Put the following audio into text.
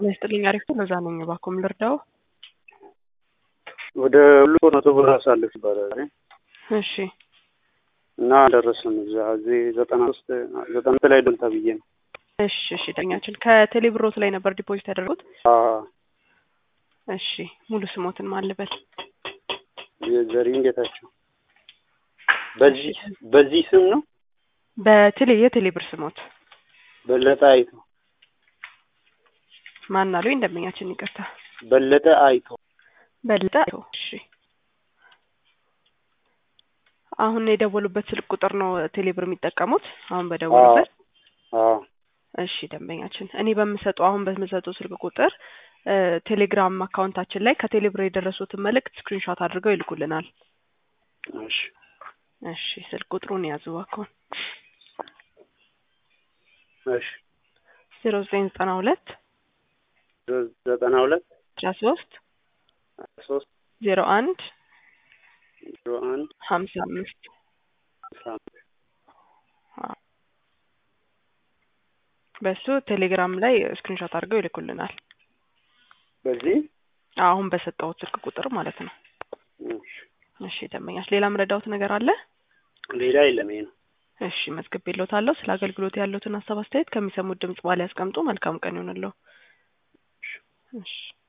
ጤና ይስጥልኝ። አሪፍ ነው። ለዛ ነኝ እባክዎን ልርዳው? ወደ ሁሉ መቶ ብር አሳልፍ ይባላል እሺ እና ደረሰን እዛ እዚህ ዘጠና ሶስት ዘጠና ላይ ዶል ተብዬ ነው። እሺ እሺ ዳኛችን ከቴሌ ብሮት ላይ ነበር ዲፖዚት ያደረጉት? አዎ እሺ ሙሉ ስሞትን ማን ልበል? ዘሪሁን ጌታቸው። በዚህ በዚህ ስም ነው በቴሌ የቴሌ ብር ስሞት በለጠ አይቶ ማን አሉኝ? ደንበኛችን ይቅርታ። በለጠ አይቶ በለጠ አይቶ። እሺ አሁን የደወሉበት ስልክ ቁጥር ነው ቴሌ ብር የሚጠቀሙት? አሁን በደወሉበት? አዎ እሺ ደንበኛችን እኔ በምሰጠው አሁን በምሰጠው ስልክ ቁጥር ቴሌግራም አካውንታችን ላይ ከቴሌ ብር የደረሱትን መልእክት ስክሪንሾት አድርገው ይልኩልናል። እሺ እሺ ስልክ ቁጥሩን ያዙ እባክዎን። እሺ ዜሮ ዘጠኝ ዘጠና ሁለት ዘጠና ሁለት አስራ ሶስት ሶስት ዜሮ አንድ ዜሮ አንድ ሀምሳ አምስት አስራ አምስት በሱ ቴሌግራም ላይ ስክሪንሾት አድርገው ይልኩልናል። በዚህ አሁን በሰጠሁት ስልክ ቁጥር ማለት ነው። እሺ እሺ ደንበኛች ሌላ ምረዳውት ነገር አለ? ሌላ የለም ይሄ ነው። እሺ መዝግቤልዎታለሁ። ስለ አገልግሎት ያሉትን ሀሳብ አስተያየት ከሚሰሙት ድምጽ በኋላ ያስቀምጡ። መልካም ቀን ይሆንልዎ። እሺ